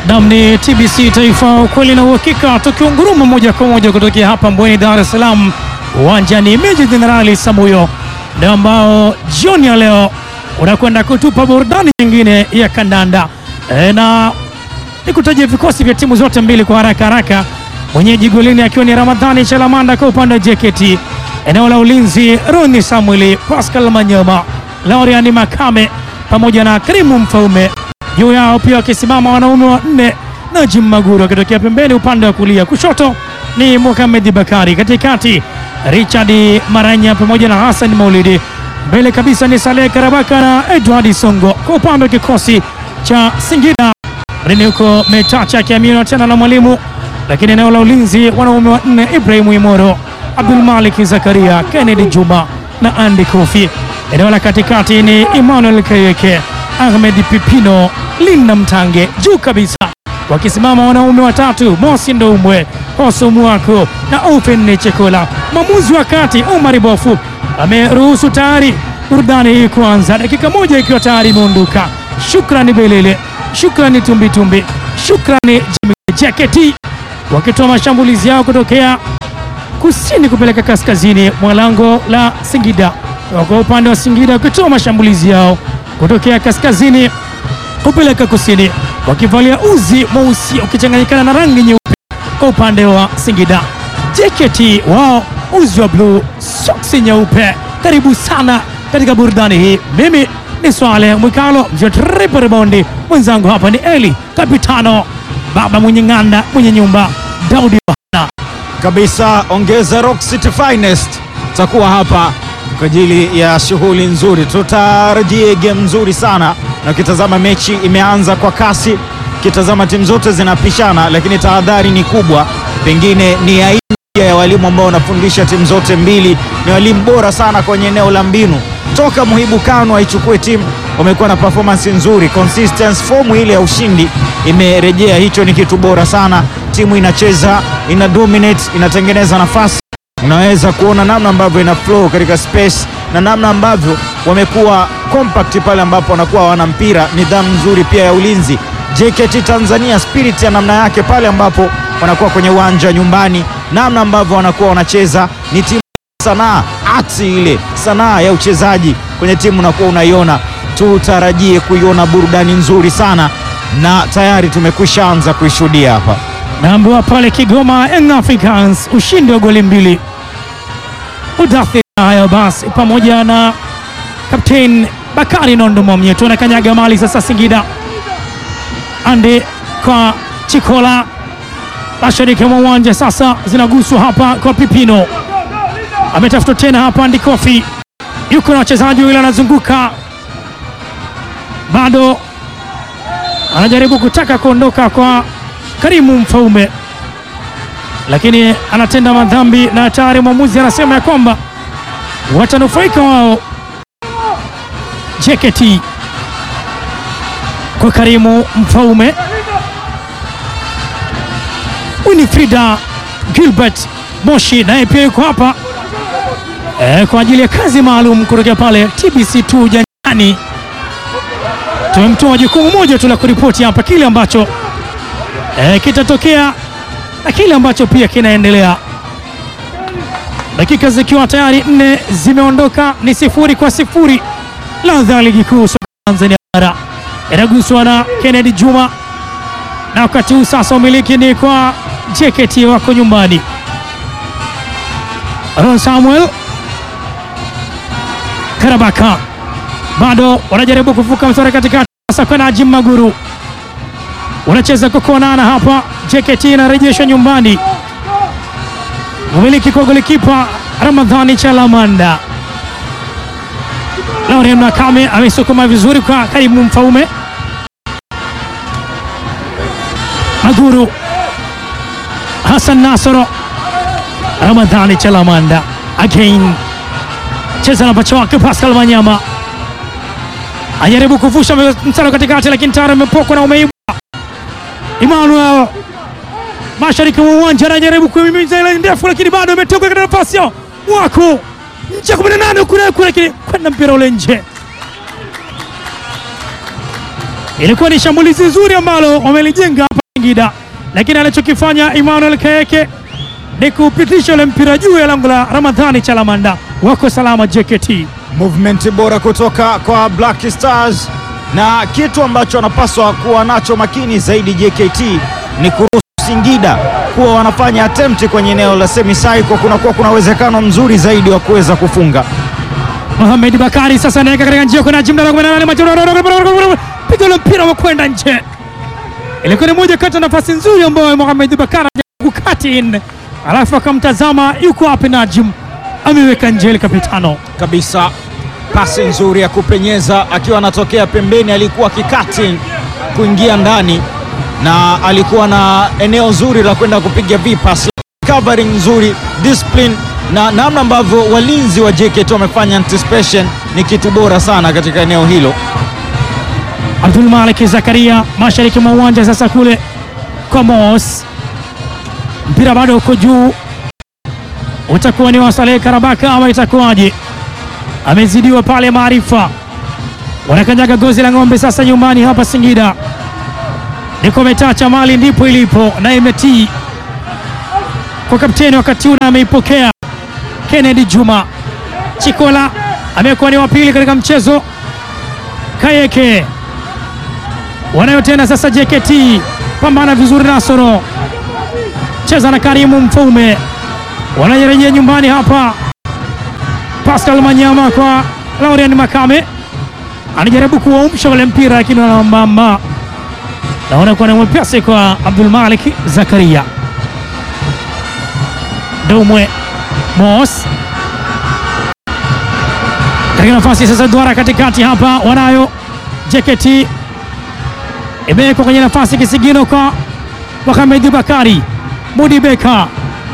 Nam ni TBC Taifa, ukweli na uhakika, tukiunguruma moja kwa moja kutokea hapa Mbweni, Dar es Salaam, uwanjani Meja Jenerali Samuyo, ndio ambao jioni ya leo unakwenda kutupa burudani nyingine ya kandanda e, na nikutajia vikosi vya timu zote mbili kwa haraka haraka. Mwenyeji golini akiwa ni Ramadhani Chalamanda kwa upande wa JKT, eneo la ulinzi Roni Samueli, Pascal Manyoma, Lauriani Makame pamoja na Karimu Mfaume juu yao pia wakisimama wanaume wa nne Najim Maguru akitokea pembeni upande wa kulia, kushoto ni Mohamed Bakari, katikati Richard Maranya pamoja na Hassan Maulidi, mbele kabisa ni Saleh Karabaka na Edward Songo. Kwa upande wa kikosi cha Singida rini huko Metacha akiaminiwa tena na mwalimu, lakini eneo la ulinzi wanaume wa nne Ibrahimu Imoro, Abdul Malik Zakaria, Kennedy Juma na Andy Kofi. Eneo la katikati ni Emmanuel Kayeke, Ahmed Pipino, Linda Mtange juu kabisa, wakisimama wanaume watatu Mosi Ndoumwe, Hoso Mwako na Open Chekola. Mwamuzi wa kati Omar Bofu ameruhusu tayari burudani hii kuanza, dakika moja ikiwa tayari imeondoka. Shukrani Belele, shukrani Tumbitumbi, shukrani Jaketi wakitoa mashambulizi yao kutokea kusini kupeleka kaskazini mwa lango la Singida. Kwa upande wa Singida wakitoa mashambulizi yao kutokea kaskazini kupeleka kusini, wakivalia uzi mweusi ukichanganyikana na rangi nyeupe kwa upande wa Singida. JKT wao uzi wa bluu, soksi nyeupe. Karibu sana katika burudani hii. Mimi ni Swale Mwikalo mjotripo rebondi, mwenzangu hapa ni Eli Kapitano, baba mwenye ng'anda, mwenye nyumba Daudi Yohana kabisa. Ongeza Rock City Finest takuwa hapa kwa ajili ya shughuli nzuri, tutarajie game nzuri sana, na ukitazama mechi imeanza kwa kasi, ukitazama timu zote zinapishana, lakini tahadhari ni kubwa, pengine ni aina ya walimu ambao wanafundisha timu zote mbili, ni walimu bora sana kwenye eneo la mbinu. Toka Muhibu Kano aichukue timu, wamekuwa na performance nzuri, consistency, fomu ile ya ushindi imerejea. Hicho ni kitu bora sana. Timu inacheza, ina dominate, inatengeneza nafasi unaweza kuona namna ambavyo ina flow katika space na namna ambavyo wamekuwa compact pale ambapo wanakuwa hawana mpira. Nidhamu nzuri pia ya ulinzi. JKT Tanzania spirit ya namna yake pale ambapo wanakuwa kwenye uwanja nyumbani, namna ambavyo wanakuwa wanacheza ni timu sanaa, ati ile sanaa ya uchezaji kwenye timu unakuwa unaiona. Tutarajie kuiona burudani nzuri sana, na tayari tumekwisha anza kuishuhudia hapa. naambiwa pale Kigoma Young Africans ushindi wa goli mbili udathiri hayo basi, pamoja na kapteni Bakari Nondo Momye tunakanyaga mali sasa. Singida ande kwa Chikola mashariki mwa uwanja sasa, zinaguswa hapa kwa Pipino, ametafuta tena hapa Andi Kofi, yuko na wachezaji wawili anazunguka, bado anajaribu kutaka kuondoka kwa Karimu Mfaume, lakini anatenda madhambi na tayari mwamuzi anasema ya kwamba watanufaika wao JKT kwa Karimu Mfaume. Winifrida Gilbert Moshi naye pia yuko hapa e, kwa ajili ya kazi maalum kutokea pale TBC2 janjani. Tumemtoa jukumu moja tu la kuripoti hapa kile ambacho e, kitatokea na kile ambacho pia kinaendelea. Dakika zikiwa tayari nne zimeondoka, ni sifuri kwa sifuri. Ladha ya ligi kuu soka Tanzania bara inaguswa na Kennedy Juma, na wakati huu sasa umiliki ni kwa JKT, wako nyumbani. Ron Samuel Karabaka bado wanajaribu kuvuka mstari katikati, sasa kwa Najim Maguru wanacheza kukonana hapa. JKT inarejeshwa nyumbani, umiliki kwa golikipa Ramadhani Chalamanda. Laurent Makame amesukuma vizuri kwa Karimu Mfaume. Maguru Hassan Nasoro, Ramadhani Chalamanda again, cheza na pacha wake Pascal Manyama ajaribu kuvusha mstari katikati, lakini tayari amepokwa na umeibwa. Emmanuel mashariki mwa uwanja anajaribu kuimimiza ile ndefu, lakini bado ametoka katika nafasi yao wako nje kumi na nane kule kule, lakini kwenda mpira ule nje. Ilikuwa ni shambulizi zuri ambalo wamelijenga hapa Singida, lakini anachokifanya Emmanuel Kaeke ni kupitisha ule mpira juu ya lango la Ramadhani Chalamanda. Wako salama JKT. movement bora kutoka kwa Black Stars, na kitu ambacho wanapaswa kuwa nacho makini zaidi JKT ni kuruhusu Singida kuwa wanafanya attempt kwenye eneo la semi circle, kunakuwa kuna uwezekano mzuri zaidi wa kuweza kufunga. Mohamed Bakari sasa anaweka katika njia kuna jimla piga ule mpira wa kwenda nje. Ilikuwa ni moja kati ya nafasi nzuri ambayo Mohamed Bakari kukati in, alafu akamtazama yuko wapi Najim, ameweka nje ile kapitano. kabisa pasi nzuri ya kupenyeza akiwa anatokea pembeni, alikuwa kikati kuingia ndani na alikuwa na eneo zuri la kwenda kupiga vipas, covering nzuri, discipline na namna ambavyo walinzi wa JKT wamefanya anticipation ni kitu bora sana katika eneo hilo. Abdul Malik Zakaria mashariki mwa uwanja sasa kule kwa Mos, mpira bado uko juu, utakuwa ni wa Saleh Karabaka ama itakuwaje? Amezidiwa pale Maarifa, wanakanyaga gozi la ng'ombe sasa nyumbani hapa Singida. Niko metacha mali ndipo ilipo na imetii kwa kapteni wakati una ameipokea Kennedy Juma Chikola amekuwa ni wa pili katika mchezo. Kayeke wanayo tena sasa. JKT pambana vizuri, Nasoro cheza na Karimu Mfaume, wanarejea nyumbani hapa. Pascal Manyama kwa Laurian Makame anajaribu kuwaumsha wale mpira, lakini wanamama naona kuwa na mwepesi kwa Abdul Malik Zakaria Dumwe Mos katika nafasi sasa, duara katikati hapa wanayo JKT imewekwa kwenye nafasi kisigino kwa Mohamed Bakari Mudi Beka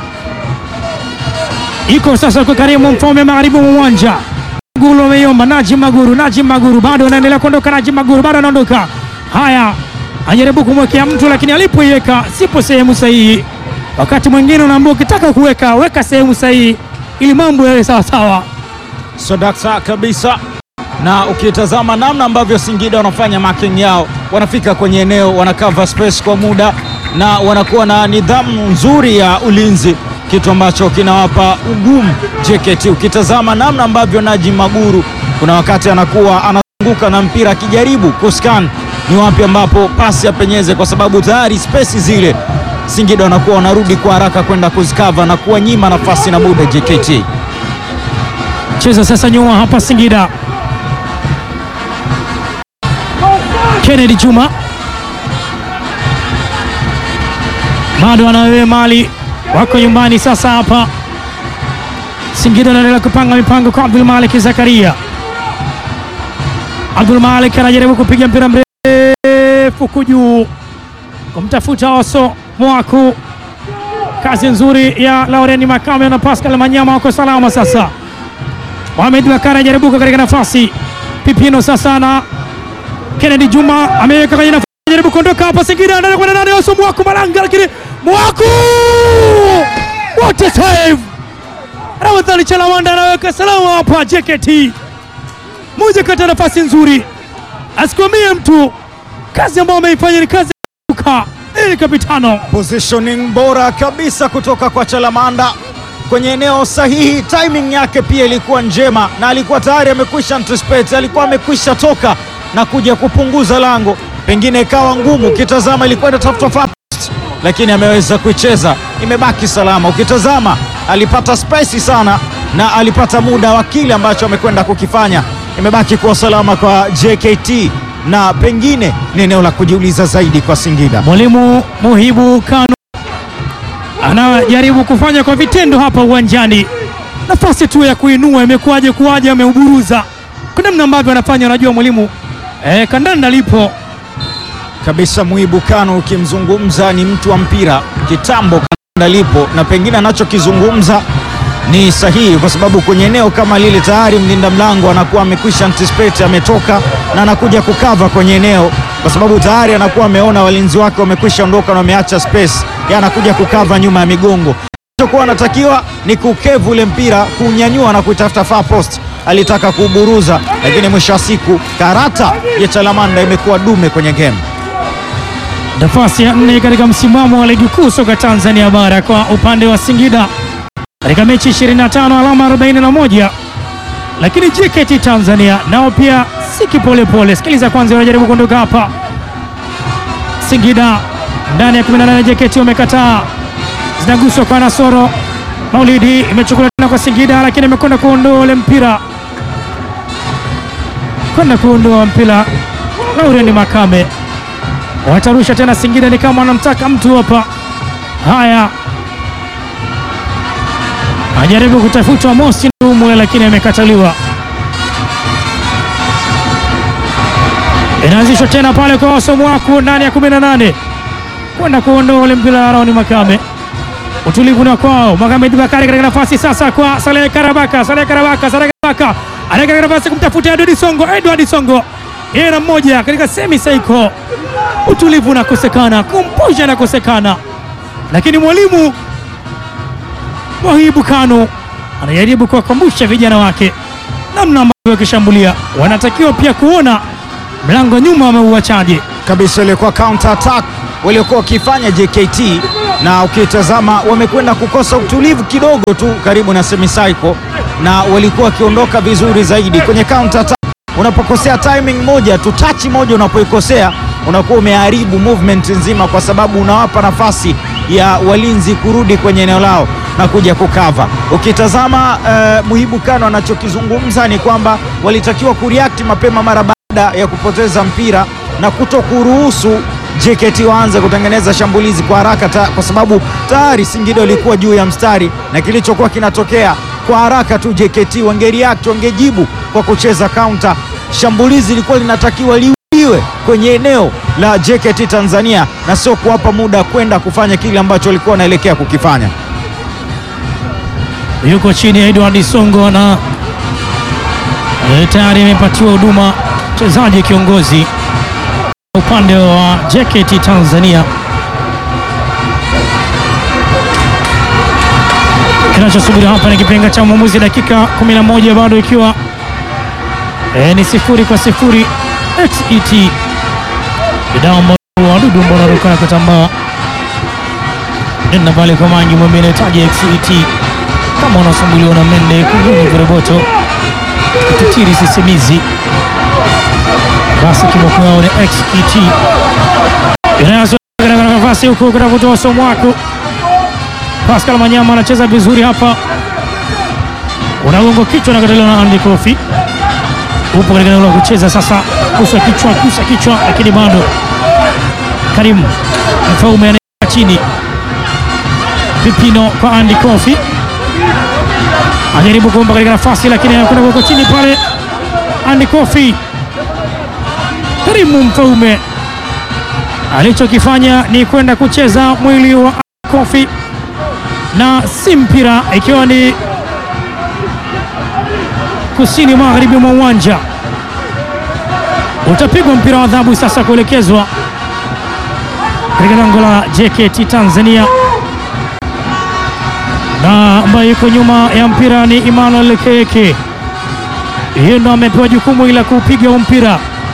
iko sasa kwa Karimu Mfaume magharibi mwa uwanja. Maguru ameiomba Najim Maguru, Najim Maguru bado anaendelea kuondoka, Najim Maguru bado anaondoka. Haya, anajaribu kumwekea mtu, lakini alipoiweka sipo sehemu sahihi. Wakati mwingine unaambiwa ukitaka kuweka weka sehemu sahihi ili mambo yawe sawasawa. Sodakta kabisa, na ukitazama namna ambavyo Singida wanafanya marking yao, wanafika kwenye eneo, wana cover space kwa muda na wanakuwa na nidhamu nzuri ya ulinzi, kitu ambacho kinawapa ugumu JKT. Ukitazama namna ambavyo Najim Maguru kuna wakati anakuwa anazunguka na mpira akijaribu kuscan ni wapi ambapo pasi apenyeze, kwa sababu tayari space zile Singida wanakuwa wanarudi kwa haraka kwenda kuzikava na kuwanyima nafasi na muda JKT. Cheza sasa nyuma hapa Singida. Kennedy Juma bado anawewe mali wako nyumbani sasa hapa Singida anaendelea kupanga mipango kwa Abdul Malik Zakaria. Abdul Malik anajaribu kupiga mpira mrefu kujuu kumtafuta Oso Mwaku. Kazi nzuri ya Laureni Makame na Pascal Manyama wako salama sasa. Mohamed Bakari anajaribu katika nafasi. Pipino sasa na Kennedy Juma ameweka kwenye nafasi, anajaribu kuondoka hapa Singida, anaenda kwenda ndani, Oso Mwaku Malanga, lakini Mwaku what a save! Ramadhani Chalamanda anaweka salama hapa JKT. Moja kati ya nafasi nzuri, asikwamie mtu, kazi ambayo ameifanya ni kazi ya kuka ili kapitano Positioning bora kabisa kutoka kwa Chalamanda kwenye eneo sahihi. Timing yake pia ilikuwa njema, na alikuwa tayari amekwisha anticipate, alikuwa amekwisha toka na kuja kupunguza lango, pengine ikawa ngumu. Ukitazama ilikuwa inatafuta far post, lakini ameweza kuicheza, imebaki salama. Ukitazama alipata space sana na alipata muda wa kile ambacho amekwenda kukifanya, imebaki kuwa salama kwa JKT na pengine ni eneo la kujiuliza zaidi kwa Singida. Mwalimu Muhibu Kanu anajaribu kufanya kwa vitendo hapa uwanjani. Nafasi tu ya kuinua imekuwaje kuwaje, ameuburuza kwa namna ambavyo anafanya. Unajua mwalimu eh, kandanda lipo kabisa Muhibu Kanu, ukimzungumza ni mtu wa mpira kitambo, kanda lipo na pengine anachokizungumza ni sahihi, kwa sababu kwenye eneo kama lile tayari mlinda mlango anakuwa amekwisha anticipate, ametoka na anakuja kukava kwenye eneo, kwa sababu tayari anakuwa ameona walinzi wake wamekwisha ondoka na wameacha space, yeye anakuja kukava nyuma ya migongo. Alichokuwa anatakiwa ni kukevu ule mpira, kuunyanyua na kuitafuta far post, alitaka kuburuza, lakini mwisho wa siku karata ya Chalamanda imekuwa dume kwenye game. Nafasi ya nne katika msimamo wa ligi kuu soka Tanzania bara kwa upande wa Singida katika mechi 25 alama 41, lakini JKT Tanzania nao pia si kipolepole. Sikiliza kwanza, wanajaribu kuondoka hapa. Singida ndani ya 18, JKT wamekataa, zinaguswa kwa Nasoro Maulidi, imechukuliwa tena kwa Singida, lakini imekwenda kuondoa ule mpira, kwenda kuondoa mpira. Laurent Makame watarusha tena Singida, ni kama wanamtaka mtu hapa. Haya, ajaribu kutafutwa Mosi Ndumwe, lakini amekataliwa. Inaanzishwa tena pale kwa Wasomwaku ndani ya 18 kwenda kuondoa ule mpira. Laurent Makame, utulivu na kwao. Mohamed Bakari katika nafasi sasa kwa Saleh Karabaka, Saleh Karabaka, Saleh Karabaka anaweka nafasi kumtafuta Edward Songo, Edward Songo yeye na mmoja katika semi saiko utulivu unakosekana, kumposha nakosekana, lakini mwalimu Mwahibu Kano anajaribu kuwakumbusha vijana wake namna ambavyo wakishambulia wanatakiwa pia kuona mlango nyuma wameuachaje kabisa ilikuwa counter attack waliokuwa wakifanya JKT, na ukitazama wamekwenda kukosa utulivu kidogo tu karibu na semicycle, na walikuwa wakiondoka vizuri zaidi kwenye counter attack. Unapokosea timing moja tu, touch moja unapoikosea unakuwa umeharibu movement nzima, kwa sababu unawapa nafasi ya walinzi kurudi kwenye eneo lao na kuja kukava. Ukitazama uh, Muhibu Kano anachokizungumza ni kwamba walitakiwa kureact mapema mara baada ya kupoteza mpira na kuto kuruhusu JKT waanze kutengeneza shambulizi kwa haraka ta, kwa sababu tayari Singida walikuwa juu ya mstari na kilichokuwa kinatokea kwa haraka tu JKT wangereact, wangejibu kwa kucheza counter. Shambulizi lilikuwa linatakiwa liuliwe kwenye eneo la JKT Tanzania na sio kuwapa muda kwenda kufanya kile ambacho walikuwa wanaelekea kukifanya. yuko chini ya Edward Songo na eh, tayari amepatiwa huduma mchezaji kiongozi upande wa JKT Tanzania. Kinachosubiri hapa ni kipenga cha mwamuzi, dakika 11 bado ikiwa eh, ni sifuri kwa sifuri. XET bidao wadudu ambao wanaruka kutambaa nenda pale kwa mangi mwembe inahitaji XET kama unasumbuliwa na mende kuguni viroboto kititiri sisimizi basi kiboko yao ni XET inayozoea katika nafasi huku kutafuta usomo wako. Pascal Manyama anacheza vizuri hapa, unagongo kichwa na kataliwa na Andy Kofi, upo katika eneo la kucheza sasa, kusa kichwa, kusa kichwa, lakini bado Karimu Mfaume anaeka chini, Pipino kwa Andy Kofi ajaribu kuomba katika nafasi, lakini anakwenda kwa chini pale. Andy Kofi Karimu Mfaume alichokifanya ni kwenda kucheza mwili wa Kofi na si mpira, ikiwa ni kusini magharibi mwa uwanja. Utapigwa mpira wa adhabu sasa kuelekezwa katika lango la JKT Tanzania, na ambaye yuko nyuma ya mpira ni Emmanuel Keke. Hiyo ndo amepewa jukumu ila kuupiga huu mpira.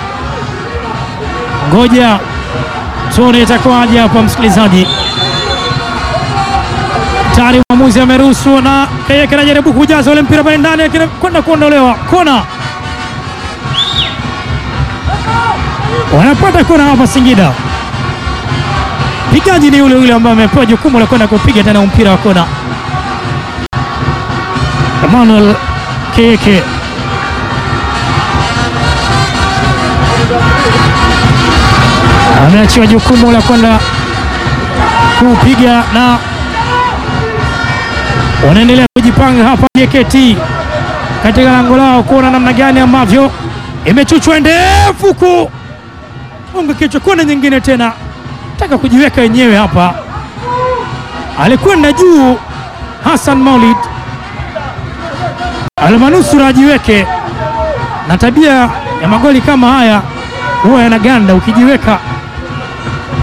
Ngoja tuone itakuwaje hapa, msikilizaji. Tayari mwamuzi ameruhusu na Keke anajaribu kujaza ule mpira pale ndani, lakini kwenda kuondolewa. Kona wanapata kona hapa Singida. Pigaji ni yule yule ambaye amepewa jukumu la kwenda kupiga tena mpira wa kona, Emmanuel Keke. ameachiwa jukumu la kwenda kupiga na wanaendelea kujipanga hapa JKT katika lango lao kuona namna gani ambavyo imechuchwa ndefu ku unga kichwa, kona nyingine tena taka kujiweka wenyewe hapa, alikwenda juu Hassan Maulid almanusura ajiweke, na tabia ya magoli kama haya huwa yanaganda ukijiweka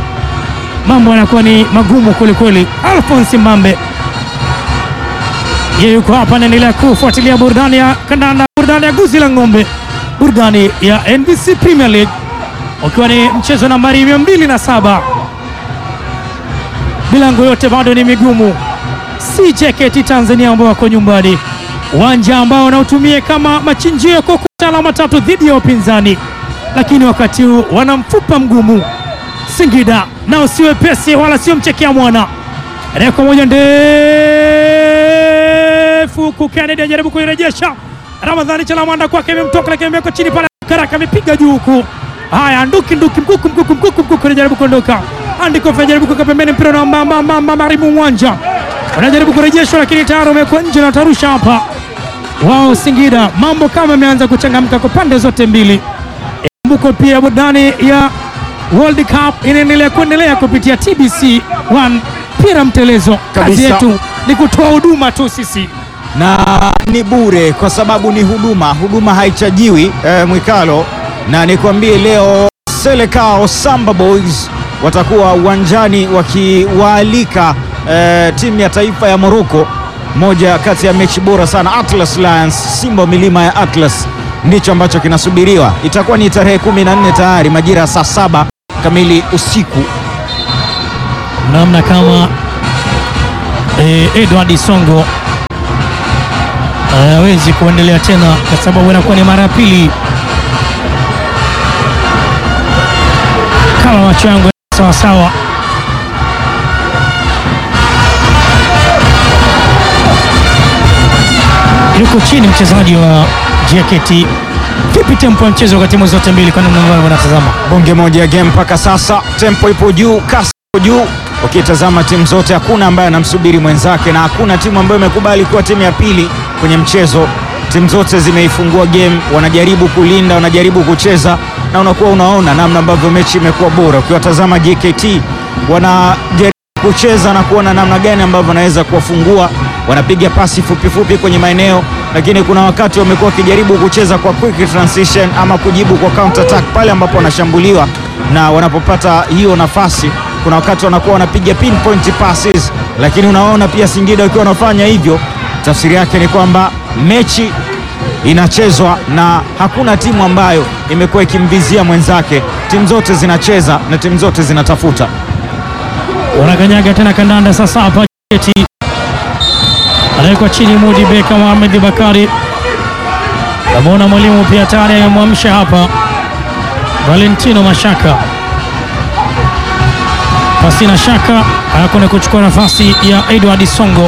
mambo yanakuwa ni magumu kwelikweli. Alphonse Mbambe yeye yuko hapa, anaendelea kufuatilia burudani ya kandanda, burudani ya guzi la ng'ombe, burudani ya NBC Premier League, ukiwa ni mchezo nambari 207 milango yote bado ni migumu. Si JKT Tanzania ambao wako nyumbani, uwanja ambao wanaotumia kama machinjio ya kuokota alama tatu dhidi ya wapinzani, lakini wakati huu wana mfupa mgumu. Singida nao si wepesi wala sio mchekea mwana. Reko moja ndefu huku Kennedy ajaribu kuirejesha. Ramadhani Chalamanda kwake imemtoka, lakini imewekwa chini pale. Karaka amepiga juu huku. Haya, nduki nduki, mkuku mkuku mkuku mkuku, anajaribu kuondoka. Andikof anajaribu kuweka pembeni mpira na mama mama marimu uwanja, wanajaribu kurejeshwa, lakini tayari umekuwa nje na tarusha hapa wao. Singida mambo kama ameanza kuchangamka kwa pande zote mbili. Kumbuko pia burudani ya World Cup inaendelea kuendelea kupitia TBC 1 mpira mtelezo. Kazi Kabisa. yetu ni kutoa huduma tu sisi. na ni bure kwa sababu ni huduma, huduma haichajiwi eh, Mwikalo, na nikwambie leo Selekao Samba Boys watakuwa uwanjani wakiwaalika eh, timu ya taifa ya Morocco, moja kati ya mechi bora sana. Atlas Lions, Simba wa milima ya Atlas, ndicho ambacho kinasubiriwa. Itakuwa ni tarehe 14 tayari majira ya saa saba kamili usiku. namna kama eh, Edward Songo eh, hawezi kuendelea tena kwa sababu inakuwa ni mara ya pili. Kama macho yangu sawa sawa, yuko chini mchezaji wa JKT. Vipi tempo ya mchezo kwa timu zote mbili, kwa namna ambavyo wanatazama? Bonge moja ya game mpaka sasa, tempo ipo juu, kasi ipo juu. Ukitazama timu zote, hakuna ambaye anamsubiri mwenzake na hakuna timu ambayo imekubali kuwa timu ya pili kwenye mchezo. Timu zote zimeifungua game, wanajaribu kulinda, wanajaribu kucheza, na unakuwa unaona namna ambavyo mechi imekuwa bora. Ukiwatazama JKT wanajaribu kucheza na kuona namna gani ambavyo wanaweza kuwafungua, wanapiga pasi fupi fupi kwenye maeneo, lakini kuna wakati wamekuwa wakijaribu kucheza kwa quick transition ama kujibu kwa counter attack pale ambapo wanashambuliwa na wanapopata hiyo nafasi, kuna wakati wanakuwa wanapiga pinpoint passes, lakini unaona pia Singida wakiwa wanafanya hivyo, tafsiri yake ni kwamba mechi inachezwa na hakuna timu ambayo imekuwa ikimvizia mwenzake. Timu zote zinacheza na timu zote zinatafuta. wanakanyaga tena kandanda sasa hapa JKT anawekwa chini Mudi Beka Mohamed Bakari namwona mwalimu pia tayari amemwamsha hapa Valentino Mashaka pasina shaka anakwenda kuchukua nafasi ya Edward Songo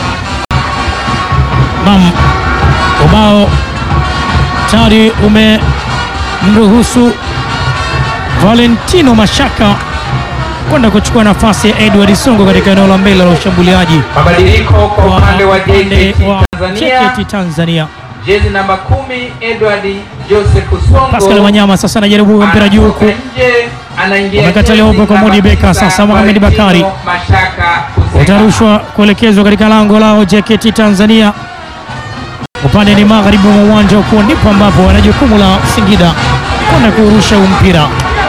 nam ubao tayari umemruhusu Valentino Mashaka kwenda kuchukua nafasi ya Edward Songo katika eneo la mbele la ushambuliaji Mabadiliko kwa wa upande wa upande JKT wa Tanzania, JKT Tanzania. jezi namba kumi Edward Joseph Songo Pascal Wanyama sasa anajaribu kuweka mpira juu huku, anatoka nje, anaingia Wamekataliwa jezi huko kwa namba Modi Beka, tisa, sasa Mohamed Valentino Bakari. Mashaka Kuseka. utarushwa kuelekezwa katika lango lao JKT Tanzania. Upande ni magharibi mwa uwanja, huko ndipo ambapo wana jukumu la Singida kwenda kurusha huu mpira.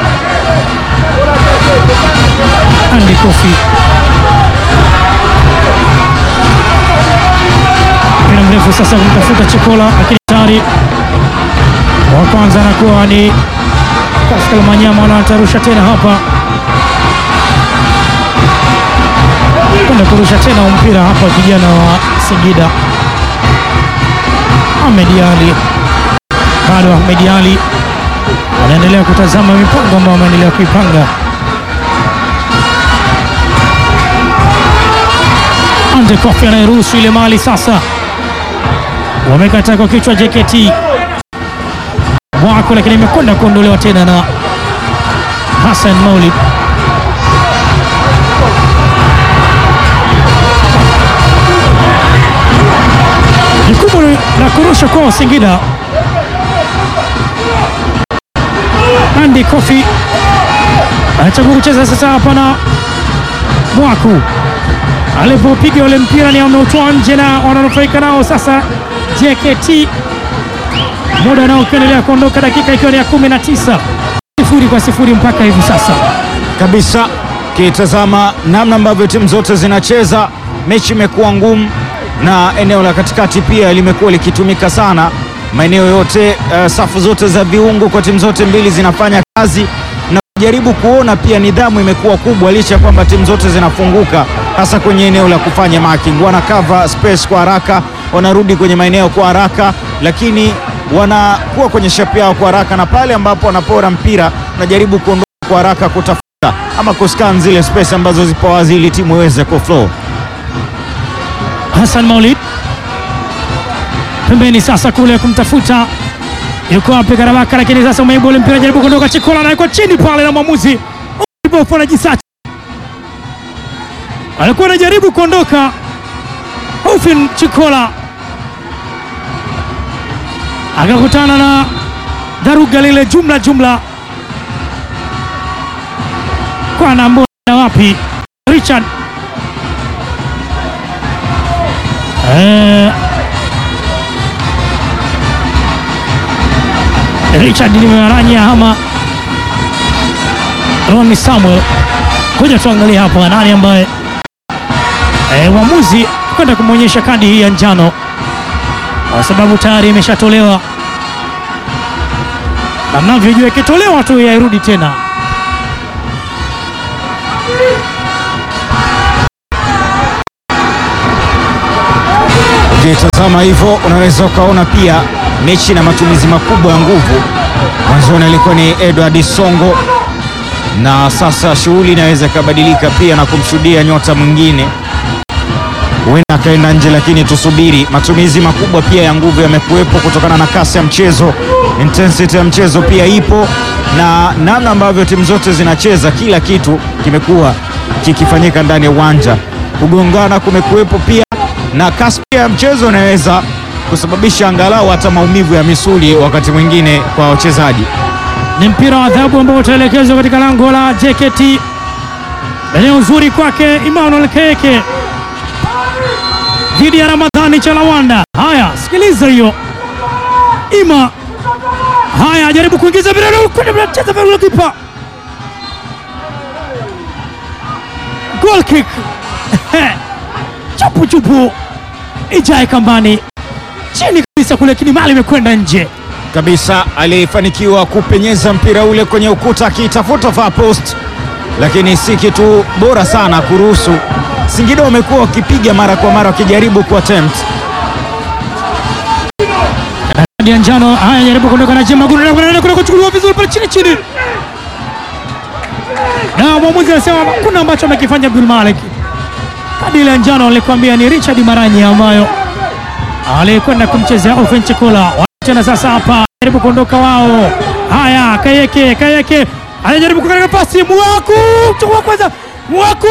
Andy Kofi mpira mrefu sasa kumtafuta Chikola, lakini tayari wa kwanza anakuwa ni Pascal Manyama, anatarusha tena hapa kwenda kurusha tena huu mpira hapa, vijana wa Singida. Ahmed Ali bado, Ahmed Ali anaendelea kutazama mipango ambayo ameendelea kuipanga. Ande Kofi anayeruhusu ile mali sasa, wamekata kwa kichwa JKT Mwako, lakini imekwenda kuondolewa tena na Hassan Maulid. Jukumu la kurusha kwa Singida. Andy Kofi anachagua kucheza sasa hapa na Mwaku alipopiga ule mpira ni ameutoa nje na wananufaika nao sasa JKT, muda nao ukiendelea kuondoka, dakika ikiwa ni ya 19 sifuri kwa sifuri mpaka hivi sasa. kabisa. Kitazama namna ambavyo timu zote zinacheza, mechi imekuwa ngumu. na eneo la katikati pia limekuwa likitumika sana maeneo yote. Uh, safu zote za viungo kwa timu zote mbili zinafanya kazi na kujaribu kuona pia nidhamu imekuwa kubwa, licha ya kwamba timu zote zinafunguka, hasa kwenye eneo la kufanya marking. Wana cover space kwa haraka, wanarudi kwenye maeneo kwa haraka, lakini wanakuwa kwenye shape yao kwa haraka, na pale ambapo wanapora mpira wanajaribu kuondoka kwa haraka kutafuta ama kuscan zile space ambazo zipo wazi ili timu iweze kuflow. Hassan Maulid pembeni sasa kule kumtafuta yuko wapi Karabaka, lakini sasa umeibu ule mpira, jaribu kuondoka. Chikola anawekwa chini pale na mwamuzi Bofu anajisacha, alikuwa anajaribu kuondoka. Hofin Chikola akakutana na dharuga lile jumla jumla, kwa anaambia wapi Richard Eh, Richard limewaranya ama Ronnie Samuel. Ngoja tuangalie hapa nani ambaye eh, mwamuzi kwenda kumwonyesha kadi hii ya njano kwa sababu tayari imeshatolewa, na mnavyojua ikitolewa tu yairudi tena. Ukitazama hivyo unaweza ukaona pia mechi na matumizi makubwa ya nguvu. Mwanzoni alikuwa ni Edward Songo, na sasa shughuli inaweza ikabadilika pia na kumshuhudia nyota mwingine, huenda akaenda nje, lakini tusubiri. Matumizi makubwa pia ya nguvu yamekuwepo kutokana na kasi ya mchezo, intensity ya mchezo pia ipo, na namna ambavyo timu zote zinacheza, kila kitu kimekuwa kikifanyika ndani ya uwanja. Kugongana kumekuwepo pia na kasi pia ya mchezo inaweza kusababisha angalau hata maumivu ya misuli wakati mwingine kwa wachezaji. Ni mpira wa adhabu ambao utaelekezwa katika lango la JKT. Eneo uzuri kwake Emmanuel Keke dhidi ya Ramadhani Chalawanda. Haya, sikiliza hiyo Ima. Haya, jaribu kuingiza mpira kwenda cheza vile kipa. Goal kick. chupu chupu ijae kambani chini kabisa kule, lakini mali imekwenda nje kabisa. Alifanikiwa kupenyeza mpira ule kwenye ukuta akitafuta far post, lakini si kitu bora sana kuruhusu. Singida wamekuwa wakipiga mara kwa mara wakijaribu ku attempt kadi ya njano. Haya, jaribu kuondoka na Jema Guru na kuna kuchukuliwa vizuri pale chini chini, na mwamuzi anasema kuna ambacho amekifanya Abdul Malik. Kadi ile ya njano alikwambia ni Richard Maranyi ambayo alikwenda kumchezea Ofen Chikola. Tena sasa hapa jaribu kuondoka wao. Haya, Kayeke Kayeke anajaribu kukatika pasi Mwaku chukua kwanza Mwaku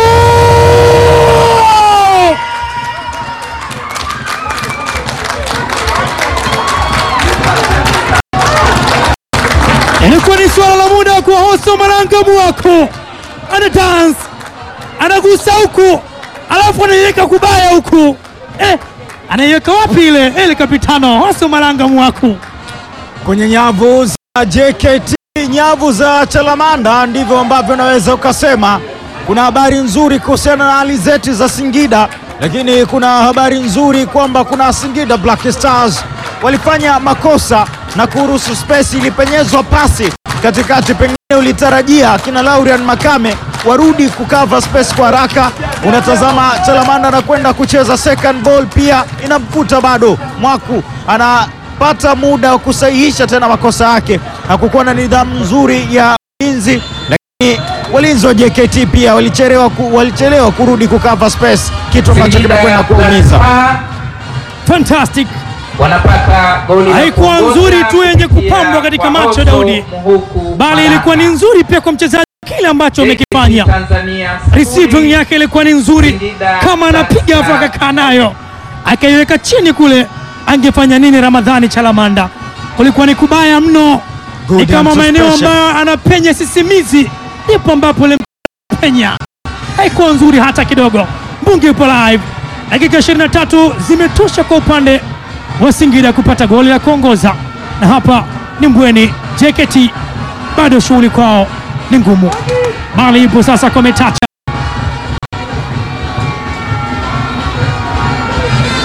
ilikuwa ni swala la muda kwa Hoso Malanga Mwaku ana dance anagusa huku alafu anaiweka kubaya huku eh, anaiweka wapi ile ile kapitano Hoso Malanga Mwaku kwenye nyavu za JKT, nyavu za Chalamanda, ndivyo ambavyo unaweza ukasema. Kuna habari nzuri kuhusiana na alizeti za Singida, lakini kuna habari nzuri kwamba kuna Singida Black Stars walifanya makosa na kuruhusu space, ilipenyezwa pasi katikati, pengine ulitarajia kina Laurian Makame warudi kukava space kwa haraka. Unatazama Chalamanda anakwenda kucheza second ball, pia inamkuta bado Mwaku ana pata muda wa kusahihisha tena makosa yake. Hakukuwa na nidhamu nzuri ya ulinzi, lakini walinzi wa JKT pia walichelewa, ku, walichelewa kurudi kukava space, kitu ambacho kimekwenda kuumiza. fantastic wanapata goli la Haikuwa kuongoza nzuri tu yenye kupitia kupambwa katika kwa macho, Otto Daudi. Mhuku bali Baraka. ilikuwa ni nzuri pia kwa mchezaji kile ambacho amekifanya. JKT Tanzania Receiving sifuri. yake ilikuwa ni nzuri, Singida kama anapiga Black afu Stars akakaa nayo akaiweka chini kule, angefanya nini Ramadhani Chalamanda? Kulikuwa ni kubaya mno, Good ni kama maeneo anticipation. ambayo anapenya sisimizi, ndipo ambapo ile penya haikuwa nzuri hata kidogo. Mbungi yupo live, dakika 23 zimetosha kwa upande wa Singida kupata goli la kuongoza, na hapa ni Mbweni. JKT bado shughuli kwao ni ngumu, bali ipo sasa kwa Metacha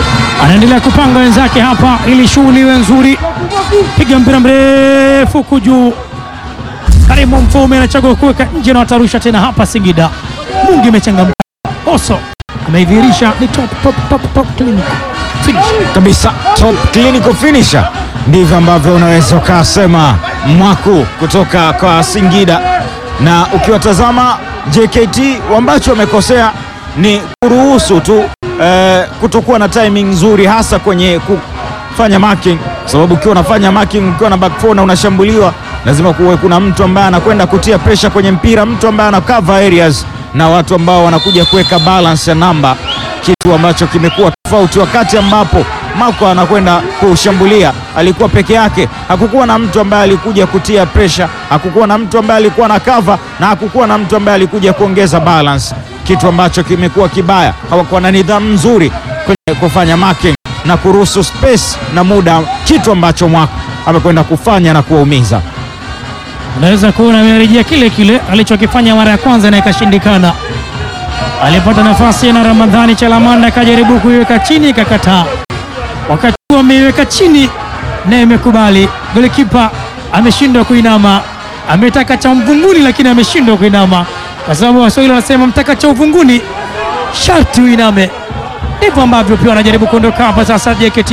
anaendelea kupanga wenzake hapa ili shughuli iwe nzuri. Piga mpira mrefu huku juu, Karimu Mfaume anachagua kuweka nje na watarusha tena hapa Singida. Mungi imechangamka, Oso ameidhihirisha ni top, top, top, top clinic finish. kabisa top clinical finisher, ndivyo ambavyo unaweza ukasema mwaku kutoka kwa Singida. Na ukiwatazama JKT ambacho wamekosea ni kuruhusu tu eh, kutokuwa na timing nzuri, hasa kwenye kufanya marking, kwa sababu ukiwa unafanya marking ukiwa na back four na unashambuliwa, lazima kuwe kuna mtu ambaye anakwenda kutia pressure kwenye mpira, mtu ambaye ana cover areas na watu ambao wanakuja kuweka balance ya namba kitu ambacho kimekuwa tofauti wakati ambapo Marco anakwenda kushambulia, alikuwa peke yake, hakukuwa na mtu ambaye alikuja kutia pressure, hakukuwa na mtu ambaye alikuwa na cover na hakukuwa na mtu ambaye alikuja kuongeza balance, kitu ambacho kimekuwa kibaya. Hawakuwa na nidhamu nzuri kwenye kufanya marking na kuruhusu space na muda, kitu ambacho Marco amekwenda kufanya na kuwaumiza. Unaweza kuona amerejea kile kile alichokifanya mara ya kwanza na ikashindikana. Alipata nafasi na Ramadhani Chalamanda akajaribu kuiweka chini ikakataa, wakati huo ameiweka chini na imekubali. Golikipa ameshindwa kuinama, ametaka cha mvunguni lakini ameshindwa kuinama, kwa sababu Waswahili wanasema mtaka cha uvunguni sharti uiname. Ndivyo ambavyo pia wanajaribu kuondoka hapa sasa JKT